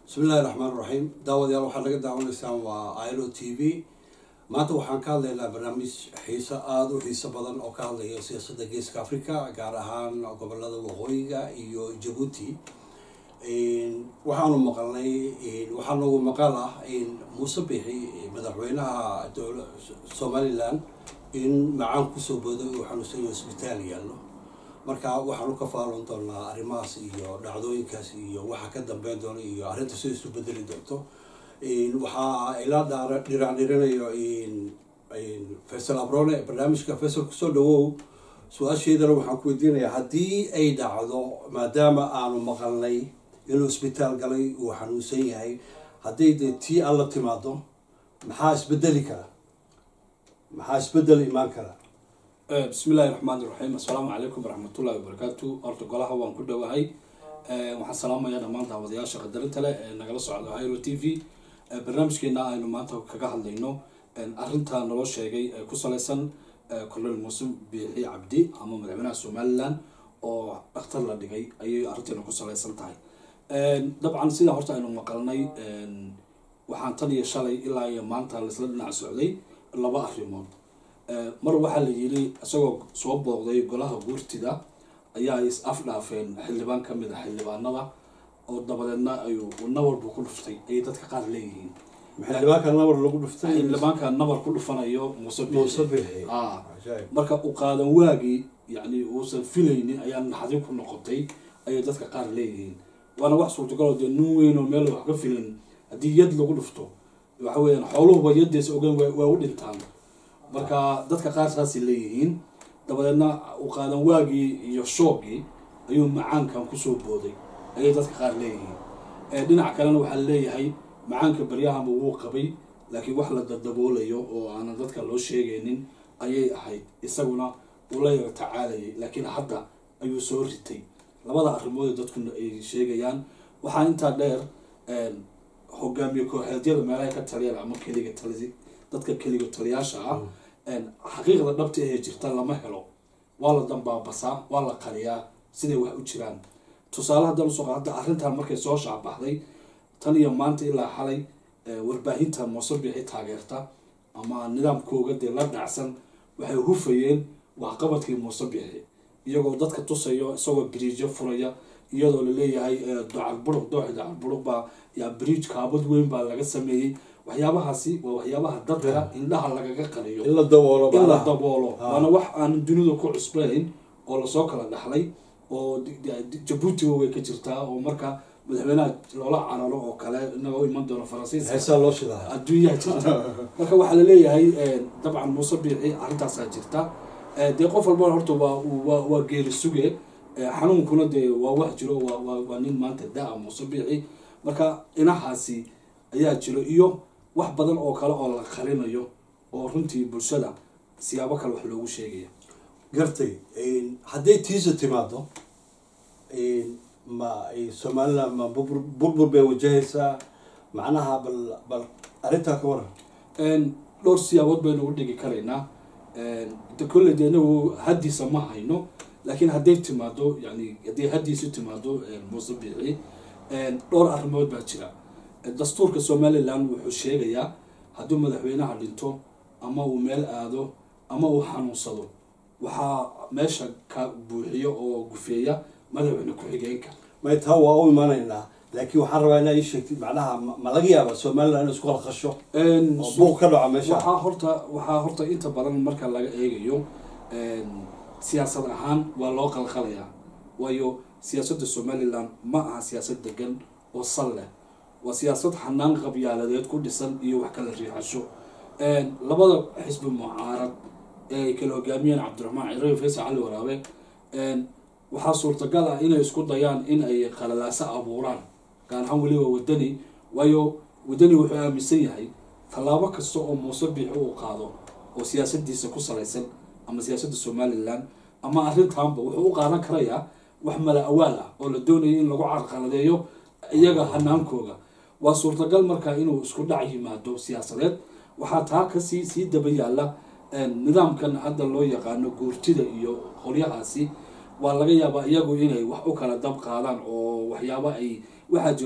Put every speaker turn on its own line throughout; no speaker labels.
bismillahi raxmaan raxiim daawadayaal waxaad naga daawanaysaan waa ilo t v maanta waxaan ka hadlaynaa barnaamij xiiso aada u xiiso badan oo ka hadlaya siyaasadda geeska africa gaar ahaan gobolada waqooyiga iyo jabuuti waxaanu maqalnay waxaa noogu maqal ah in muuse bixi madaxweynaha somalilan in macaan kusoo booday uu xanuunsanyo isbitaal yaallo marka waxaanu ka faalon doonaa arrimahaas iyo dhacdooyinkaas iyo waxa ka dambeyn doona iyo arrinta sida isu bedeli doonto waxaa ila dhiraandhirinayo faysal abrone barnaamijka faysal kusoo dhawow su-aasheedana waxaan ku weydiinayaa haddii ay dhacdo maadaama aanu maqalnay inuu isbitaal galay uu xanuunsan yahay hadday dee tii alla timaado maxaa isbedeli kara maxaa isbedel imaan kara
bismi illaahi raxmaan iraxiim assalaamu calaykum waraxmatullahi wabarakaatu horta golaha waan ku dhowahay waxaan salaamayaa dhammaan daawadayaasha qadarinta leh ee nagala socda iro t v barnaamijkeena aynu maanta kaga hadlayno arrinta naloo sheegay ee ku saleysan colonel muuse biixi cabdi ama madaxweynaha somalilan oo dhakhtar la dhigay ayay arrinteena ku saleysan tahay dabcan sidaa horta aynu maqalnay waxaan tan iyo shalay ilaa iyo maanta laisla dhinac socday laba arrimood mar waxaa la yiri isagoo soo booqday golaha guurtida ayaa is afdhaafeen xildhibaan ka mid a xildhibaanada oo dabadeedna ayuu nabarbu ku dhuftay ayay dadka qaar leeyihiin
xildhibaanka nabar lagu dhuftay
xildhibaanka nabar ku dhufanayo muuse
muuse
biixi
bixi
Ah.
Ajaib.
marka u qaadan waagii yani uusan filaynin ayaa naxdin ku noqotay ayay dadka qaar leeyihiin waana wax suurtagaloo dee nin weyn oo meel wax ka filin haddii yad lagu dhufto waxa weeyaan xooluhuba yaddeesa ogaan waa waa u dhintaan marka dadka qaar saasay leeyihiin dabadeedna u qaadan waagii iyo shoogii ayuu macaankan kusoo booday ayay dadka qaar leeyihiin ee dhinac kalena waxaa leeyahay macaanka baryahanba wuu qabay laakiin wax la dadaboolayo oo aanan dadka loo sheegaynin ayay ahayd isaguna uu la yara tacaalayay laakiin hadda ayuu soo ritay labada arrimood ee dadkuna ay sheegayaan waxaa intaa dheer hogaamiye kooxeedyada meelaha ka taliyaan ama keliga tali dadka keliga taliyaasha ah xaqiiqda dhabta ee jirta lama helo waa la dambaabasaa waa la qariyaa siday wax u jiraan tusaale haddaan usoo qaata arrintan markay soo shaabaxday tan iyo maanta ilaa xalay eh, warbaahinta muuse bixi taageerta ama nidaamkooga dee la dhacsan waxay hufayeen waxqabadkii muuse bixi iyagoo dadka tusayo isagoo biriijyo furaya iyadoo laleeyahay eh, dacal buruq dooxi dacal buruq baa yaa biriij kaabad weyn baa laga sameeyey waxyaabahaasi waa waxyaabaha dadka indhaha lagaga qariyo
in la daboolo
in la
macnaha.
daboolo
Ah.
waana wax aan dunidu ku cusbayn oo lasoo kala dhaxlay oo di- di- jabuutiga way ka jirtaa oo marka madaxweynaha loola cararo oo kale inagoo iman doono faransiiska
heesaa loo shidaa
adduunyaha jirta marka waxaa laleeyahay dabcan muuse biixi arrintaasaa jirta Eh, dee qof walbana horta waa waa waa geeri suge Eh, xanuunkuna dee waa wax jiro waa waa waa nin maanta da-a muuse biixi marka inahaasi ayaa jiro iyo wax badan oo kale oo la qarinayo oo runtii bulshada siyaabo kale wax loogu sheegaya
gartay hadday tiisa timaado ma somaliland ma burbur burbur bay wajahaysaa macnaha bal bal arrintaa ka waran
Een, dhowr siyaabood baynu u dhigi karaynaa Een, de kolley de inagu haddiisa ma hayno laakiin hadday timaado yani hadday haddiisu timaado een, muuse biixi een, dhowr arrimood baa jira Een, dastuurka somaliland wuxuu sheegayaa hadduu madaxweynaha dhinto ama uu meel aado ama uu xanuunsado waxaa meesha ka buuxiyo oo gufeeya madaxweyne ku-xigeenka
may taa waa u imanaynaa laakiin waxaan rabaa inaa ii sheegtid macnaha ma ma laga yaaba somaliland in isku qalqasho
Een,
oo buuq ka dhaco meesha
waxaa horta waxaa horta inta badan marka laga eegayo een, siyaasad ahaan waa loo qalqalayaa waayo siyaasadda somaliland ma aha siyaasad degan oo sal leh waa siyaasad xanaan qabyaaladeed ku dhisan iyo wax kala riixasho Een, labada xisbi mucaarad ee ay kala hogaamiyeen cabdiraxmaan ciro iyo faysal cali waraabe een, waxaa suurtagal ah inay isku dayaan in ay qalalaaso abuuraan gaar ahaan weliba wadani waayo wadani wuxuu aaminsan yahay tallaabo kasta oo muuse biixi uu qaado oo siyaasadiisa ku salaysan ama siyaasadda somaliland ama arrintaanba wuxuu u qaadan karayaa wax mala awaal ah oo la doonayo in lagu carqaladeeyo iyaga hanaankooga waa suurtagal marka inuu isku dhac yimaado siyaasadeed waxaa taa kasii sii daba yaala een, nidaamkan hadda loo yaqaano guurtida iyo qolyahaasi waa laga yaabaa iyagu inay wax u kala dab qaadaan oo waxyaaba ay waxaa jiro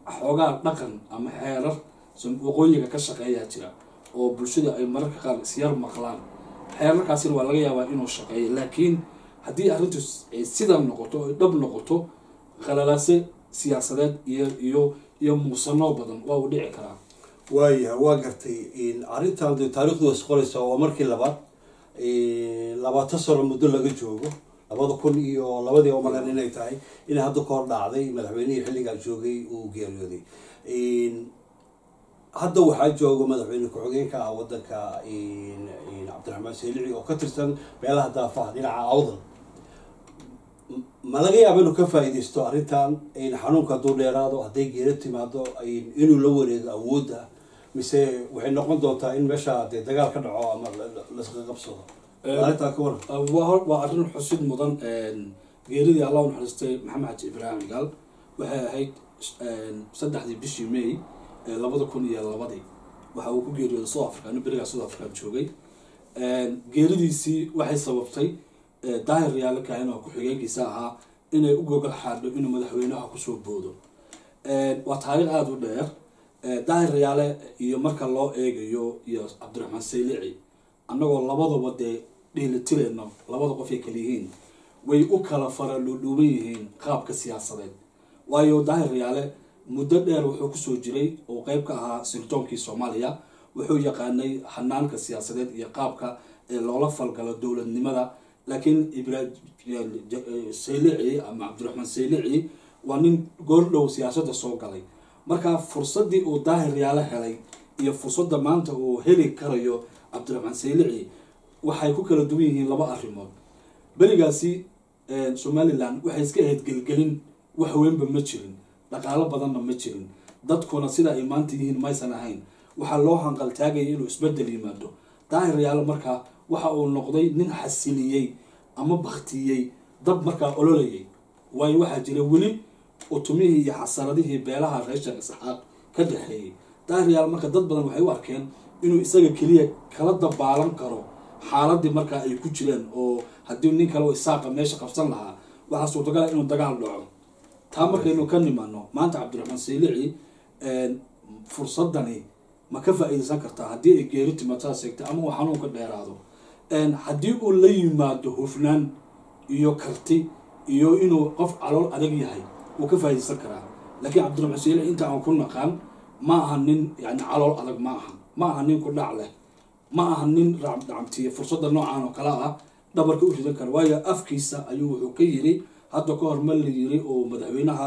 xoogaa dhaqan ama xeerar waqooyiga ka shaqeeyaa jira oo bulshada ay mararka qaar isyar maqlaan xeerarkaasina waa laga yaabaa inuu shaqeeyo laakiin haddii arrintu sidaa noqoto ay dhab noqoto khalalaase siyaasadeed iyo iyo iyo muusanoo badan waa uu dhici karaa
waayaha waa gartay arrintan de taarikhdu is qoraysa waa markii labaad labaatan sano muddo laga joogo labada kun iyo labadii omalan inay tahay inay hadda ka hor dhacday madaxweynihii xilligaa joogay uu geeriyooday hadda waxaa jooga madaxweyne ku-xigeenka ah wadanka cabdiraxmaan seelici oo ka tirsan meelaha daafaha dhinaca awdal ma laga yaaba inuu ka faa-ideysto arrintan xanuunka hadduu dheeraado hadday geero timaado inuu la wareego awoodda mise waxay noqon doontaa in meesha dee dagaal ka dhaco ama laska qabsado arrintaa ka waran
waa arrin xusid mudan geeridii allah u naxariistay maxamed xaji ibraahim gaal waxay ahayd saddexdii bishii may labada kun iyo labadii waxa uu ku geeriyooday south africa anu berigaa south africa joogay geeridiisii waxay sababtay daahir yaale kaahin oo ku-xigeenkiisa ahaa inay u gogol xaadho inuu madaxweynaha kusoo boodo waa taariikh aada u dheer daahir yaale iyo marka loo eegayo iyo cabdiraxmaan saylici annagoo labadaba dee dhiilitireyno labada qof ay kala yihiin way u kala fara dhuudhuuban yihiin qaabka siyaasadeed waayo daahir yaale muddo dheer wuxuu kusoo jiray oo qeyb ka ahaa sirtoonkii soomaaliya wuxuu yaqaanay hanaanka siyaasadeed iyo qaabka loola falgalo dowladnimada laakiin saylici ama cabdiraxmaan saylici waa nin goordhow siyaasadda soo galay marka fursaddii uu daahir yaale helay iyo fursadda maanta uu heli karayo cabdiraxmaan saylici waxay ku kala duwan yihiin laba arrimood berigaasi somalilan waxay iska ahayd gelgelin wax weynba ma jirin dhaqaalo badanna ma jirin dadkuna sida ay maanta yihiin maysan ahayn waxaa loo hanqaltaagaya inuu isbedel yimaado daahir yaale markaa waxa uu noqday nin xasiliyey ama baktiyey dab markaa ololayay waayo waxaa jira weli utumihii iyo xasaradihii beelaha reer sheekh isxaaq ka dhexeeyey daahir yaale marka dad badan waxay u arkeen inuu isaga keliya kala dabaalan karo xaaladii markaa ay ku jireen oo haddii nin kale oo isaaqa meesha qabsan lahaa waxaa suurtagala inuu dagaal dhaco taa markaynu ka nimano maanta cabdiraxmaan saylici fursadani ma ka faa-iideysan kartaa haddii ay geeri timatada seegtay ama uu xanuunka dheeraado haddii uu la yimaado hufnaan iyo karti iyo inuu qof calool adag yahay wuu ka faa-iideysan karaa laakiin cabdiraxmaan saylici inta aan ku naqaan ma aha nin yani calool adag ma aha ma aha nin ku dhac leh ma aha nin racabtiya fursadda noocan oo kale ah dhabarka u ridan kara waayo afkiisa ayuu wuxuu ka yiri hadda ka hor ma la yiri oo madaxweynaha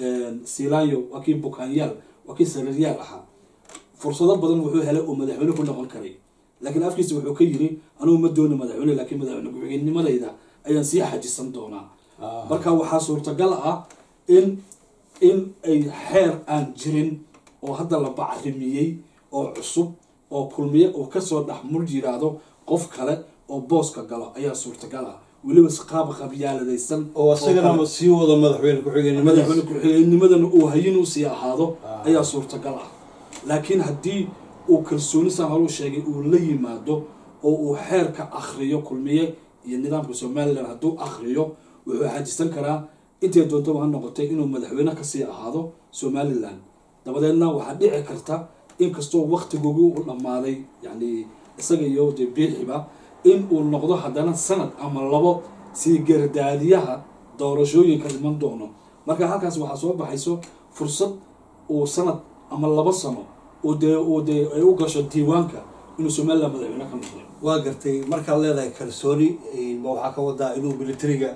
silayo waa kii bukaanyaal waa kii sariiryaal ahaa fursado badan wuxuu helay oo madaxweyne ku noqon karay laakiin afkiisa wuxuu ka yiri anugu ma doona madaxweyne laakiin madaxweyne ku-xigeennimadayda ayaan sii xajisan doonaa marka waxaa suurtagal ah in in ay xeer aan jirin oo hadda la bacrimiyey oo cusub oo kulmiye uu kasoo dhex mul yiraahdo qof kale oo booska galo ayaa suurtagal ah weliba qaab qabyaaladaysan
oo isagana sii wado madaxweyne ku-xigeenimada
madaxweyne ku-xigeennimadana uu hayin u sii ahaado ayaa suurtagal ah laakiin haddii uu kalsooni saan horuu sheegay uu la yimaado oo uu xeerka akriyo kulmiye iyo nidaamka somalilan hadduu akriyo wuxuu xajisan karaa intay doontaba ha noqotay inuu madaxweyne kasii ahaado somalilan dabadeedna waxaa dhici karta inkastoo waktigoogi u dhammaaday yani isaga iyo de biixiba in uu noqdo haddana sanad ama labo sii gardaadiyaha doorashooyinka iman doono marka halkaas waxaa soo baxayso fursad uu sanad ama labo sano uu dee uu dee ay u gasho diiwaanka inuu somalilan madaxweyne ka noqdo
waa gartay markaad leedahay kalsooni ma waxaa ka wadaa inuu militariga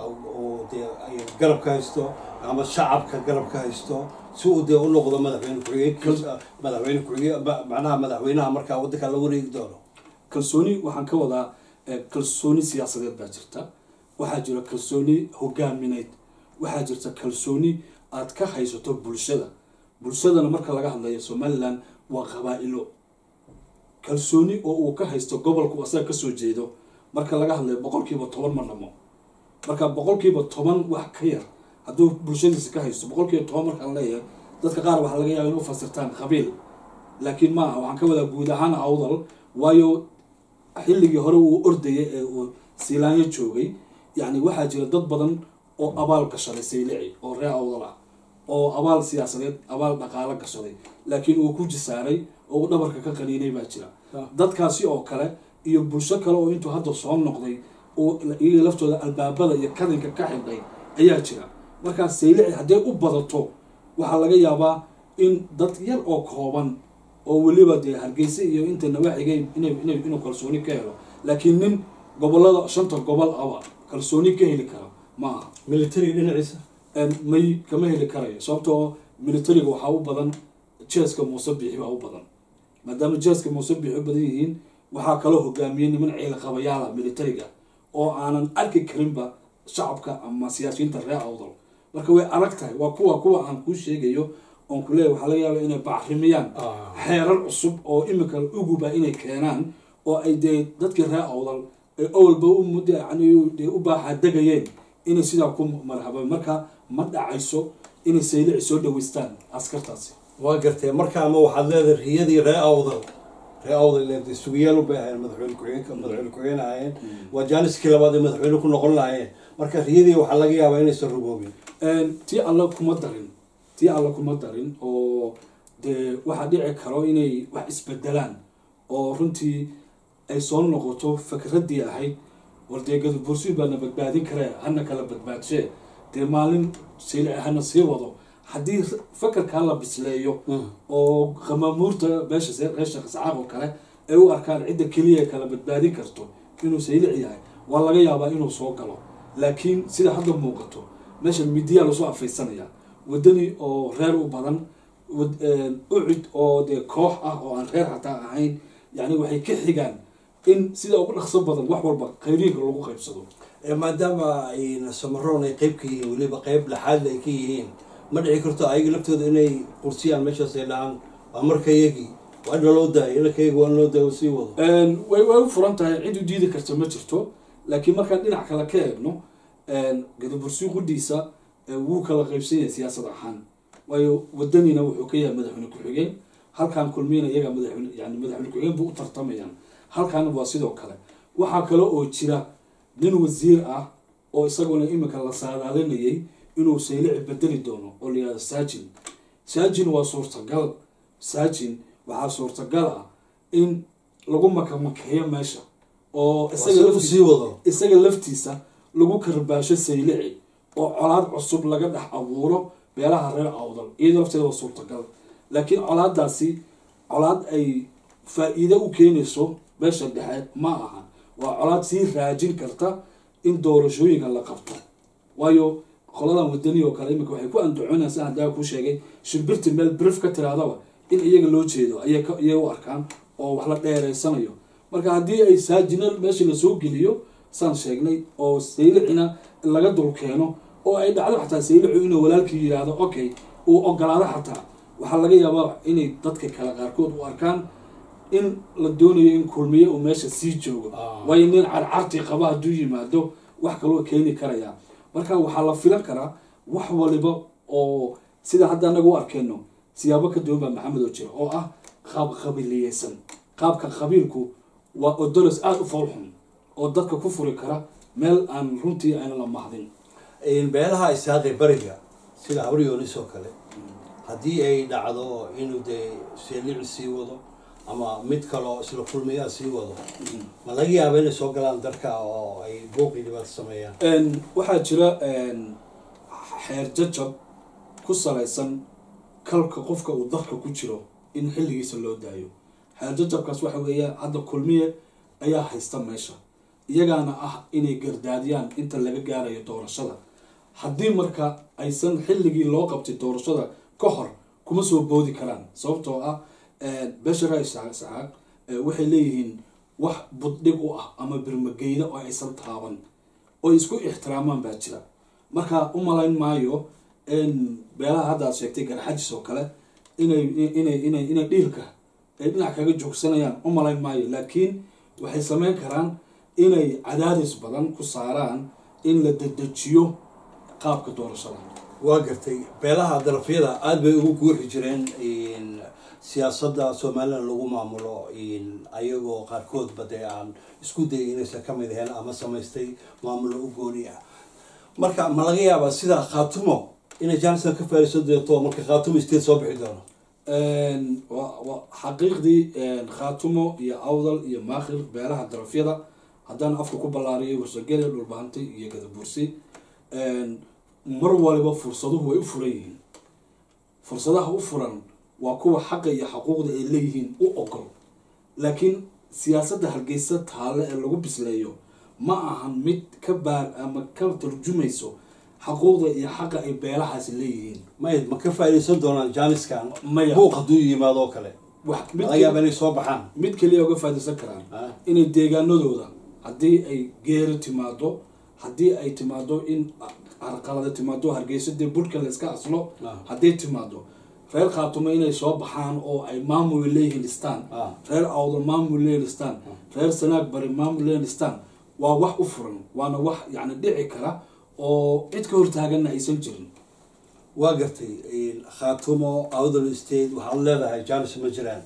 oo dee garab ka haysto ama shacabka garab ka haysto si uu dee u noqdo madaxweyne ku-xigeen madaxweyne ku-xigeen macnaha madaxweynaha markaa waddanka la wareegi doono
kalsooni waxaan ka wadaa kalsooni siyaasadeed baa jirta waxaa jira kalsooni hogaamineed waxaa jirta kalsooni aad ka haysato bulshada bulshadana marka laga hadlayo somalilan waa qabaa-ilo kalsooni oo uu ka haysto gobolku asaga kasoo jeedo marka laga hadlayo boqolkiiba toban ma dhamo marka boqolkiiba toban wax ka yar hadduu bulshadiisa ka haysto boqolkiiba toban markaan leeyahay dadka qaar waxaa laga yaaba in u fasirtaan qabiil laakiin maaha waxaan ka wadaa guud ahaan awdal waayo xilligii hore uu ordayay ee uu siilaanyo joogay yacni waxaa jira dad badan oo abaal gashaday saylici oo ree awdal ah oo abaal siyaasadeed abaal dhaqaalo gashaday laakiin uu ku jisaaray oo uu dhabarka ka qaniinay baa jira
Ah.
dadkaasi oo kale iyo bulsho kale oo intuu hadda soo noqday oo iyaga laftooda albaabada iyo kadinka ka xidhay ayaa jira markaa saylici hadday u badato waxaa laga yaabaa in dad yar oo kooban oo weliba dee hargeysa iyo inta nawaaxigay inay inay inuu kalsooni ka helo laakiin nin gobolada shanta gobol aba kalsooni ka heli kara ma aha
militariga dhinaciisa
een may kama heli karayo sababtoo militariga waxaa u badan jeeska muuse biixi baa u badan maadaama jeeska muuse biixi u badan yihiin waxaa kaloo hogaamiyey niman ciil qabayaala militariga oo aanan arki karinba shacabka ama siyaasiyiinta reer awdal marka way adag tahay waa kuwa kuwa aan kuu sheegayo oon ku leeyahay waxaa laga yaaba inay bacrimiyaan
Ah.
xeerar cusub oo imika uguba inay keenaan oo ay dee dadkii reer awdal ay awalba u muddo yani dee u baaxa degayeen inay sidaa ku marhabeen marka ma dhacayso inay saylici soo dhaweystaan askartaasi
waa gartay marka ama waxaad leedahay riyadii ree awdal ree awdal leedahay sugiyaal u bay ahaayeen madaxweyne ku-xigeenka madaxweyne ku-xigeen ahaayeen waa jaaniskii labaad ee madaxweyne ku noqon lahaayeen marka riyadii waxaa laga yaabaa inaysan rugoobin
Een, tii alla kuma darin tii alla kuma darin oo dee waxaa dhici karo inay wax isbedelaan oo runtii ay soo noqoto fikraddii ahayd wardeegada bursi baana badbaadin karee hana kala badbaadshe dee maalin saylici hana sii wado haddii fakarkaa la bisleeyo oo qamaamuurta beesha see- reer sheekh isxaaq oo kale ay u arkaan cidda keliya kala badbaadin karto inuu saylic yahay waa laga yaabaa inuu soo galo laakiin sida hadda muuqato meesha midiyaa lasoo afaysanaya wadani oo reer u badan wad- een, ucid oo dee koox ah oo aan reer xataa ahayn yani waxay ka xigaan in sida ugu dhaqso badan wax walba khayriinka lagu qaybsado
Ee, maadaama ay samaroon ay qeyb ka yihiin weliba qeyb dhexaadle ay ka yihiin ma dhici karto ayaga laftooda inay qursiyaan meeshaas ay dhahaan waa marka iyagii waa in loo daaya inakayagi waa in loo daaya sii wado
Een, way way u furan tahay cid u diidi karta ma jirto laakiin markaan dhinac kale ka eegno gadabursi qudhiisa ee wuu kala qaybsan yahay siyaasad ahaan waayo wadanina wuxuu ka yahay madaxweyne ku-xigeen halkan kulmiyana iyaga madaxweyne yani madaxweyne ku-xigeen buu u tartamayaan halkan waa sidoo kale waxaa kale oo jira nin wasiir ah oo isaguna imika la saadaalinayay inuu saylici bedeli doono oo la yihahdo saajin saajin waa suurtagal saajin waxaa suurtagal ah in lagu makamakeeyo meesha oo isaga
isaga
laftiisa-
sii wado
isaga laftiisa lagu karbaasho saylici oo colaad cusub laga dhex abuuro beelaha reer awdal iyadoo lafteeda waa suurtagal laakiin colaadaasi colaad ay faa-iido u keenayso beesha dhexe ma aha waa colaad sii raajin karta in doorashooyinka la qabto waayo qoladan wadani oo kale iminka waxay ku andacoonaysa haddaa ku sheegay shimbirti meel brif ka tiraadaba in iyaga loo jeedo ayay ka- iyay u arkaan oo wax la dheereysanayo marka haddii ay saajina meesha lasoo geliyo saan sheegnay oo saylicina laga dul keeno oo ay dhacdo xataa saylicu inuu walaalkii yidhaahdo okay uu ogolaado xataa waxaa laga yaabaa inay dadka kale qaarkood u arkaan in la doonayo in kulmiye uu meesha sii joogo
Ah.
waayo nin carcarti qaba hadduu yimaado wax kaloo keeni karaya marka waxaa la filan karaa wax waliba oo sida hadda anaga u arkeyno siyaabo ka duwan baa maxamed oo jira oo ah qaab qabiiliyeysan qaabka qabiilku waa odolos aada u foolxun oo dadka ku furi kara meel aan runtii ayna la mahdin
beelaha isaaqi bariga sida habaryoonis oo kale haddii ay dhacdo inuu dee seelici sii wado ama mid kaloo isla kulmiyaa sii wado ma laga yaaba inay soo galaan darka oo ay booqii dhibaato sameeyaan
Een, waxaa jira een, xeer jajab ku salaysan kalka qofka uu dadka ku jiro in xilligiisa loo daayo xeer jajabkaas waxa weeye hadda kulmiye ayaa haysta meesha iyagaana ah inay gardaadiyaan inta laga gaarayo doorashada haddii marka aysan xilligii loo qabtay doorashada ka hor kuma soo boodi karaan sababtoo ah beshara isxaaq waxay leeyihiin wax buddhig u ah ama birmageyda oo aysan taaban oo isku ixtiraamaan baa jira marka u malayn maayo in beelaha hadda aad sheegtay garxajis oo kale inay inay inay inay dhiilka ay dhinac kaga joogsanayaan u malayn maayo laakiin waxay sameyn karaan inay cadaadis badan ku saaraan in la dedejiyo qaabka doorashada
waa gartay beelaha darafyada aada bay ugu guuxi jireen siyaasadda somalilan lagu maamulo ayagoo qaarkoodba dee aan isku dayay inaysan ka mid ahayn ama samaystay maamulo u gooni ah marka ma laga yaabaa sida khaatumo inay jaaniska ka faa'iidaysan doonto marka khaatumo state soo bixi doono
wa- wa- xaqiiqdii khaatumo iyo awdal iyo maakhir beelaha darafyada haddaan afka ku ballaariyo warsageli dhulbahantay iyo gadabursi mar waliba fursaduhu way u furan yihiin fursadaha u furan waa kuwa xaqa iyo xaquuqda ay leeyihiin u ogol laakiin siyaasadda hargeysa taale ee lagu bisleeyo ma ahan mid ka baar ama ka tarjumayso xaquuqda iyo xaqa ay beelahaasi leeyihiin
may ma ka faa'iidaysan doonaan jaaniskan
maya
buuq hadduu yimaado oo kale
wax mid
laga yaaba inay soo baxaan
mid keliya uga faa'iidaysan karaan
Ah.
inay deegaanadooda haddii ay geeri timaado haddii ay timaado in carqalada timaado hargeysa dee budhka la iska aslo
Ah.
hadday timaado reer khaatumo inay soo baxaan oo ay maamul leeyihiin dhistaan
Ah.
reer awdal maamul leeyihiin dhistaan reer sanaag bari maamul leeyihiin dhistaan waa wax u furan waana wax yacni dhici kara oo cid ka hortaaganna aysan jirin
waa gartay khaatumo awdal state waxaad leedahay jaanis ma jiraan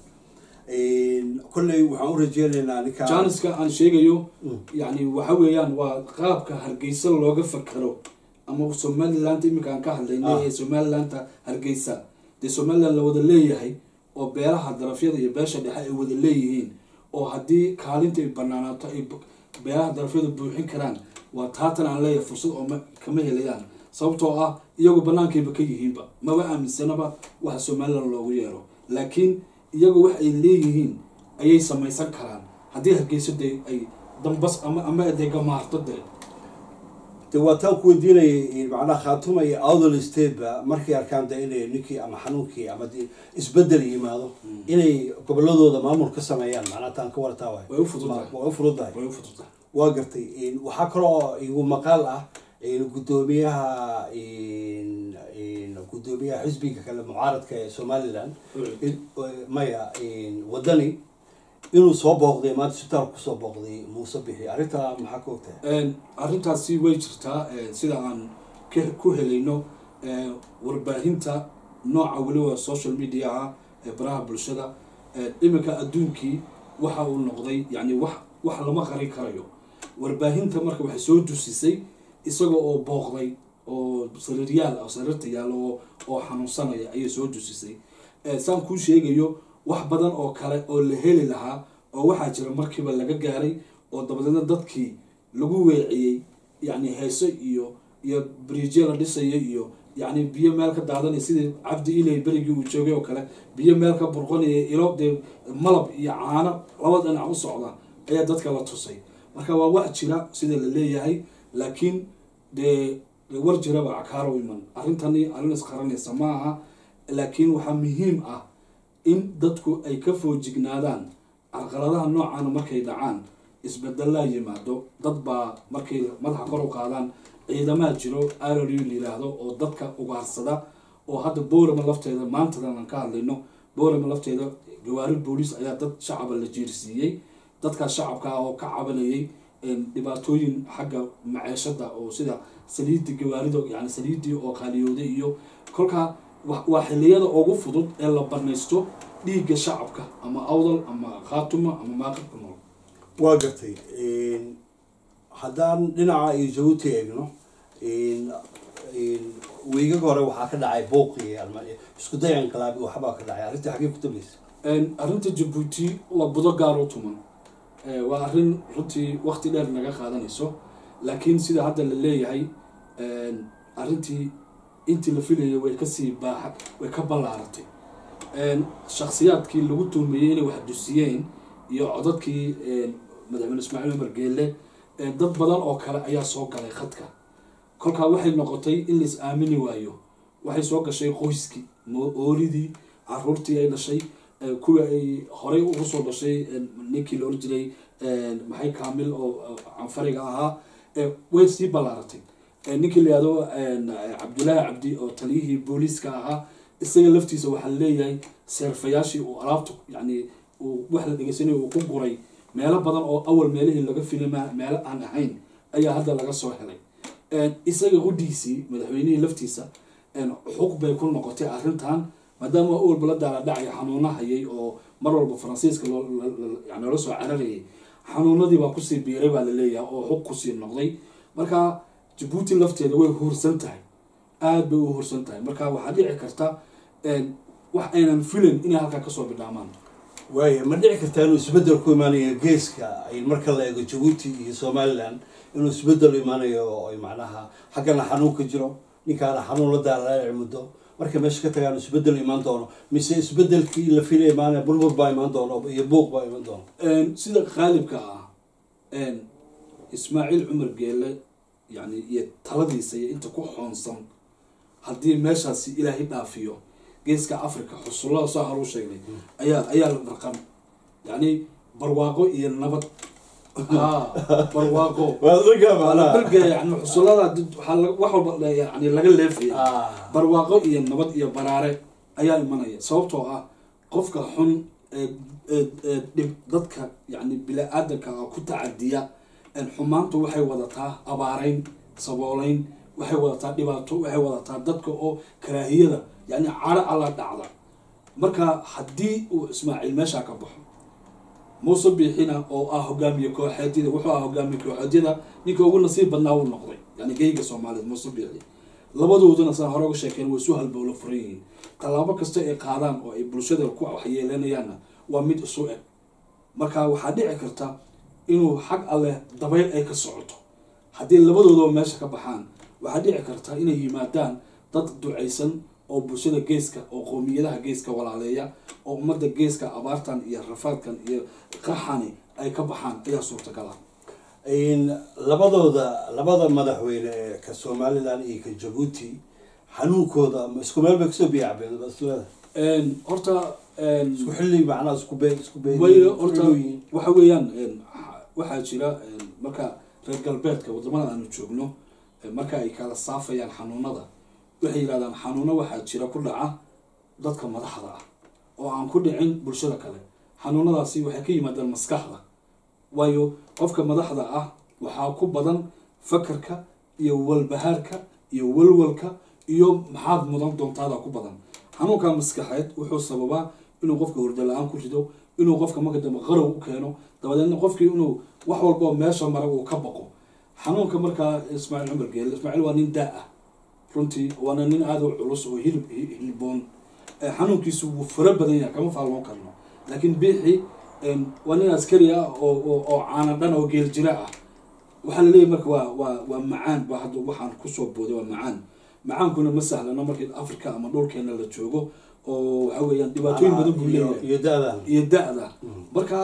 kolley waxaan u rajeynaynaa ninka
jaaniska aan sheegayo
Mm.
yani waxa weeyaan waa qaabka hargeysa looga fakero ama somaliland iminka aan ka hadlaynay
Ah.
ee somalilanda hargeysa dee somaliland la wada leeyahay oo beelaha darafyada iyo beesha dhexe ay wada leeyihiin oo haddii kaalinta ay banaanaato ay bu- beelaha darafyada buuxin karaan waa taatan aan leeyahay fursad oo ma- kama helayaan sababtoo ah iyagu banaankayba ka yihiinba maba aaminsanaba waxa somaliland loogu yeero laakiin iyagu wax ay leeyihiin ayay samaysan karaan haddii hargeysa dee ay dambas ama ama dee gamaarto dee
de waa taan ku weydiinayay macnaha khaatuma iyo awdal state ba markay arkaan de inay ninkii ama xanuunkii ama de isbedel yimaado inay goboladooda maamul ka sameeyaan macnaha taan ka wartaa waay
way u fududahay
waa u fududahay
way u fududahay
waa gartay waxaa kaloo igu maqaal ah gudoomiyaha gudoomiyaha xisbiga kale mucaaradka ee somaliland in- maya wadani inuu soo booqday maanta isbitaal kusoo booqday muuse bixi arrintaa maxaa ka ogtahay
Een, arrintaasi way jirtaa een, sida aan ka- ku helayno een, warbaahinta nooca weliba social mediaha ee baraha bulshada een, iminka adduunkii waxa uu noqday yani wax wax lama qarin karayo warbaahinta marka waxay soo dusisay isaga oo booqday oo sariiryaal ah sariirta yaal oo oo xanuunsanaya ayay soo dusisay Ee, saan kuu sheegayo wax badan oo kale oo la heli lahaa oo waxaa jira markiiba laga gaaray oo dabadeedna dadkii lagu weeciyey yacni heeso iyo iyo bridge la dhisaya iyo yacni biyo meel ka daadanaya sidii cabdi ilay berigii uu joogay oo kale biyo meel ka burqanaya ilo dee malab iyo caano laba dhinac u socda ayaa dadka la tusay marka waa wax jira sida la leeyahay laakiin dee dee war jiraba cakaaro iman arrintani arrin isqaranaysa ma aha laakiin waxaa muhiim ah in dadku ay ka foojignaadaan carqaladaha noocaana markay dhacaan isbedelaa yimaado dad baa markay madaxa kor u qaadaan ciidamaa jiro rru la yiraahdo oo dadka ugaarsada oo hadda boorama lafteeda maantadan aan ka hadlayno boorama lafteeda gawaari booliis ayaa dad shacaba la jiirsiiyey dadkaas shacabka ah oo ka cabanayay een, dhibaatooyin xagga maceeshada oo sida saliidii gawaarida yani saliidii oo qaaliyooday iyo kolkaa wa- waa xiliyada ugu fudud ee la banaysto dhiigga shacabka ama awdal ama khaatuma ama maaqibka nool
waa gartay haddaan dhinaca iyo jabuuti eegno wiigaga hore waxaa ka dhacay buuq iyo alma- isku day inqilaabi waxbaa ka dhacay arrintii xaggee ku dambaysa
Een, arrinta jabuuti waa budo gaar u tuman Ee, waa arrin runtii waqti dheer naga qaadanayso laakiin sida hadda la leeyahay een, arrintii intii la filayay way kasii baaxa way ka ballaaratay Een, shakhsiyaadkii lagu tuhmeeyey inay wax dusiyeen iyo codadkii een, madaxweyne ismaaciil umar geelle een, dad badan oo kale ayaa soo galay khadka kolkaa waxay noqotay in la is aamini waayo waxay soo gashay qoyskii mo- ooridii caruurtii ay dhashay ee, kuwa ay horey ugu soo dhashay een, ninkii la oran jiray een, maxay kaamil oo oo canfariga ahaa ee, way sii ballaaratay Ee, ninkii la yihahdo een, cabdulaahi cabdi oo taliyihii booliiska ahaa isaga laftiisa waxaa leeyahay seerfayaashii uu alaabtu yani uu wax la dhegeysanayo uu ku guray meelo badan oo awal meelihii laga filima meelo aan ahayn ayaa hadda laga soo helay Een, isaga qudhiisii madaxweynihii laftiisa een, xuq bay ku noqotay arrintan maadaama awalba la daaladhacaya xanuuna hayay oo mar walba faransiiska loo- la- la- yani loola soo cararayay xanuunadii baa kusii biiray baa laleeyahay oo xuq kusii noqday marka jabuuti lafteeda way huursan tahay aada bay u horsan tahay marka waxaa dhici karta wax aynan filayn inay halkaa kasoo bidhaamaan
waaya ma dhici kartaa inuu isbedel ku imaanayo geeska ay marka la eego jabuuti iyo somaliland inuu isbedel imaanayo oo ay macnaha xaggana xanuun ka jiro ninkaana xanuun la daaraaci muddo markay meesha ka tagaan isbedel imaan doono mise isbedelkii la filay imaanaya burbur baa imaan doono iyo buuq baa imaan doono
sida qaalibka ah ismaaciil cumar geele yani iyo taladiisa iyo inta ku xoonsan haddii meeshaasi ilaahay dhaafiyo geeska africa xusullada soo haruu sheegnay ayaa ayaa la marqan yani barwaaqo iyo nabad barwaaqo barga yani xusullada wax walba yani laga leefaya barwaaqo iyo nabad iyo baraare ayaa imanaya sababtoo ah qofka xun dhib dadka yani bila-aadanka ku tacadiya xumaantu waxay wadataa abaareyn sabooleyn waxay wadataa dhibaato waxay wadataa dadka oo karaahiyada yani caro alla dhacda marka haddii uu ismaaciil meeshaa ka baxo muuse biixina oo ah hogaamiye kooxeedyada wuxuu ah hogaamiye kooxeedyada ninka ugu nasiib badnaa uu noqday yani geyga soomaaliyeed muuse biixi labadooduna saan hore uga sheekeen way isu halbowlo furan yihiin tallaabo kasta ay qaadaan oo ay bulshada ku waxyeeleynayaanna waa mid isu eg marka waxaa dhici karta inuu xag alleh dabayl ay ka socoto haddii labadoodaba meesha ka baxaan waxaa dhici karta inay yimaadaan dad ducaysan oo bulshada geeska oo qoomiyadaha geeska walaaleeya oo ummadda geeska abaartan iyo rafaadkan iyo qaxani ay ka baxaan ayaa suurtagala
labadooda labada madaxweyne ee ka somaliland iyo ka jabuuti xanuunkooda ma isku meel bay kasoo biyacbeen baslada
horta
isku xilli macnaha isku be isku be
way horta waxa weeyaan waxaa jira marka reer galbeedka wadamada aanu joogno marka ay kala saafayaan xanuunada waxay yidhahdaan xanuuno waxaa jira ku dhaca dadka madaxda ah oo aan ku dhicin bulshada kale xanuunadaasi waxay ka yimaadaan maskaxda waayo qofka madaxda ah waxaa ku badan fakarka iyo walbahaarka iyo walwalka iyo maxaad mudan doontaada ku badan xanuunka maskaxeed wuxuu sababaa inuu qofka hurdo la-aan ku rido inuu qofka marka dambe qarow u keeno dabadeedna qofkii inuu wax walbao meesha mara uu ka baqo xanuunka markaa ismaaciil cumar geele ismaaciil waa nin daa ah runtii waana nin aada u culus oo hilib hilboon xanuunkiisu wuu fara badan yahay kama faalmoon karno laakiin biixi waa nin askari ah oo oo caana dhan oo geel jira ah waxaa laleeyahy marka waa waa waa macaan ba hadda waxaan kusoo booday waa macaan macaankuna ma sahlano markii africa ama dhulkeena la joogo oo waxa weeyaan dhibaatooyin badan buu leeyahay
iyo da-da
iyo da-da marka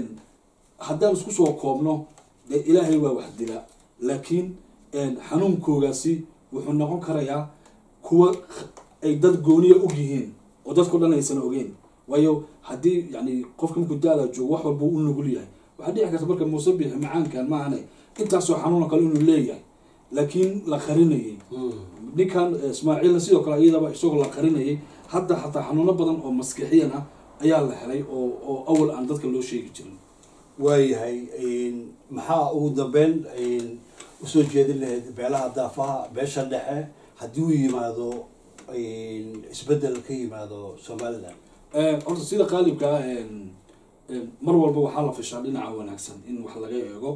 haddaan isku soo koobno dee ilaahay waa wax dila laakiin xanuunkoogaasi wuxuu noqon karayaa kuwa ay dad gooniya og yihiin oo dadkao dhan aysan ogeyn waayo haddii yani qofka markuu da-da joogo wax walba u nugul yahay waxaa dhici karta marka muuse biixi macaankan maahane intaasoo xanuuna kale inuu leeyahay laakiin la qarinayay ninkan ismaaciilna sidoo kale iyadaba isagoo la qarinayay hadda xataa xanuuno badan oo maskixiyan ah ayaa la helay oo oo awal aan dadka loo sheegi jirin
waayahay maxaa ugu dambeyn usoo jeedin lahayd beelaha daafaha beesha dhexe haddii uu yimaado isbedel ka yimaado somaliland
horta sida qaalibka ah mar walba waxaa la fishaa dhinaca wanaagsan in wax laga eego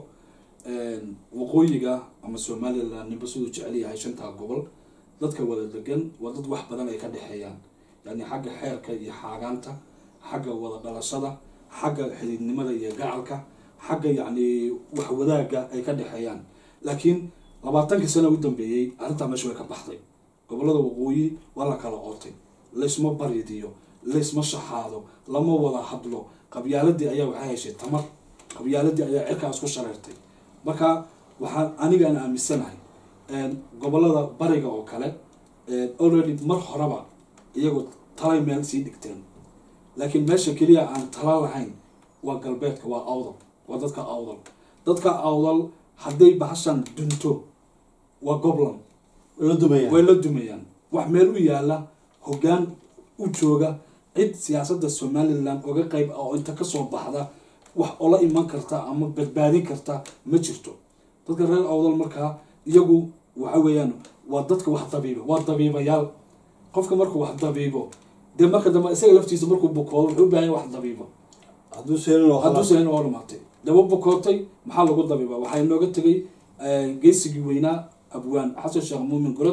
waqooyiga ama somaliland ninba siduu jecel yahay shantaa gobol dadka wada degan waa dad wax badan ay ka dhexeeyaan yani xagga xeerka iyo xaagaanta xagga wada dhalashada xagga xididnimada iyo gacalka xagga yacni wax wadaagga ay ka dhexeeyaan laakiin labaatankii sana u dambeeyey arrintaa meesha way ka baxday gobollada waqooyi waa la kala ootay laysma baridiyo laysma shaxaado lama wada hadlo qabyaaladii ayaa waxaa heshay tamar qabyaaladii ayaa cirkaas ku shareertay marka waxaan anigaan aaminsanahay gobollada bariga oo kale already mar horeba iyagoo talay meel sii dhigteen laakiin meesha keliya aan tala lahayn waa galbeedka waa awdal waa dadka awdal dadka awdal hadday bahashan dunto waa gobland
la dumaya
way la dumayaan wax meel u yaala hoggaan u jooga cid siyaasadda somaliland oga qeyb ah oo inta kasoo baxda wax ola iman karta ama badbaadin karta ma jirto dadka reer awdal markaa iyagu waxa weeyaan waa dadka wax dabiiba waa dabiibayaal qofka markuu wax dabiibo dee marka dambe isaga laftiisa markuu bukoodo wuxuu u baahan yahay wax dabiiba
hadduu seelin oo
hadduu
khalaas
sayn oo dhamaatay daba bukootay maxaa lagu dabiiba waxaa inooga tegay geesigii weynaa abwaan xasan sheekh muumin gorod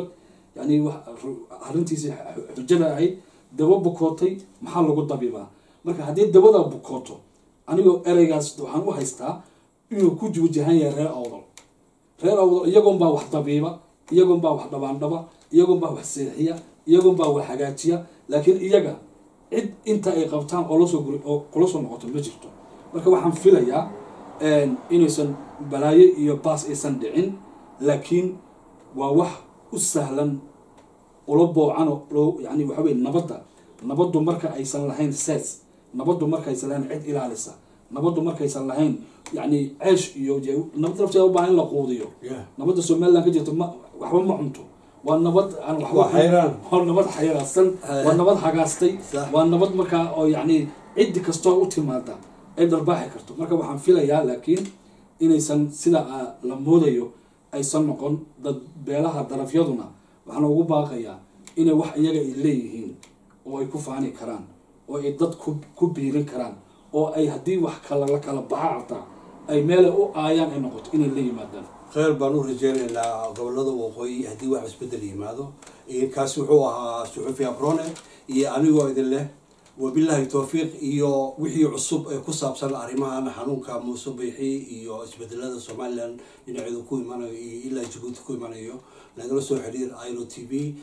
yani wax- ru- arrintiisii xu- xujada ahayd dabo bukootay maxaa lagu dabibaa marka haddii dabada bukooto anigoo ereygaas waxaan u haystaa inuu ku wajahan yahay reer awdal reer awdal iyagoon baa wax dabiiba iyagoon baa wax dhabaandhaba iyagoon baa wax seexiya iyagoon baa wax hagaajiya laakiin iyaga cid inta ay qabtaan oo lasoo guri oo kula soo noqoto ma jirto marka waxaan filayaa inaysan balaayo iyo baas aysan dhicin laakiin waa wax u sahlan ula boocano loo yani waxa weye nabadda nabaddu marka aysan lahayn ses nabaddu markaysan lahayn cid ilaalisa nabaddu markaysan lahayn yani ceesh iyo dee nabad lafteeda u baahan in la quudiyo
Yeah.
nabadda somaliland ka jirta ma waxba ma cunto waa nabad aan waxba
Waa xayraan.
waa nabad xayraadsan waa nabad hagaastay
Sax.
waa nabad markaa oo yani ciddi kastoo u timaada ay dharbaaxi karto marka waxaan filayaa laakiin inaysan sida ah, la moodayo aysan noqon dad beelaha darafyaduna waxaana ugu baaqayaa inay wax iyaga ay leeyihiin oo ay ku faani karaan oo ay dad ku ku biirin karaan oo ay haddii wax kala la kala baxa xataa ay meela u aayaan ay noqoto inay la yimaadaan
kheyr baan u rajeynaynaa gobolada waqooyi haddii wax isbedel yimaado Iyo kaasi wuxuu ahaa suxufi abrone iyo anigoo idin leh wabilaahi towfiiq iyo wixii cusub ee ku saabsan arrimahan xanuunka muuse biixi iyo isbedelada somalilan dhinaceedu ku imanayo iyo ilaa jabuuti ku imanayo nagala soo xiriir ilo t v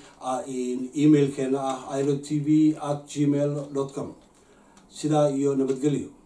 emailkeena ah ilo t v at gmail com sidaa iyo nabadgelyo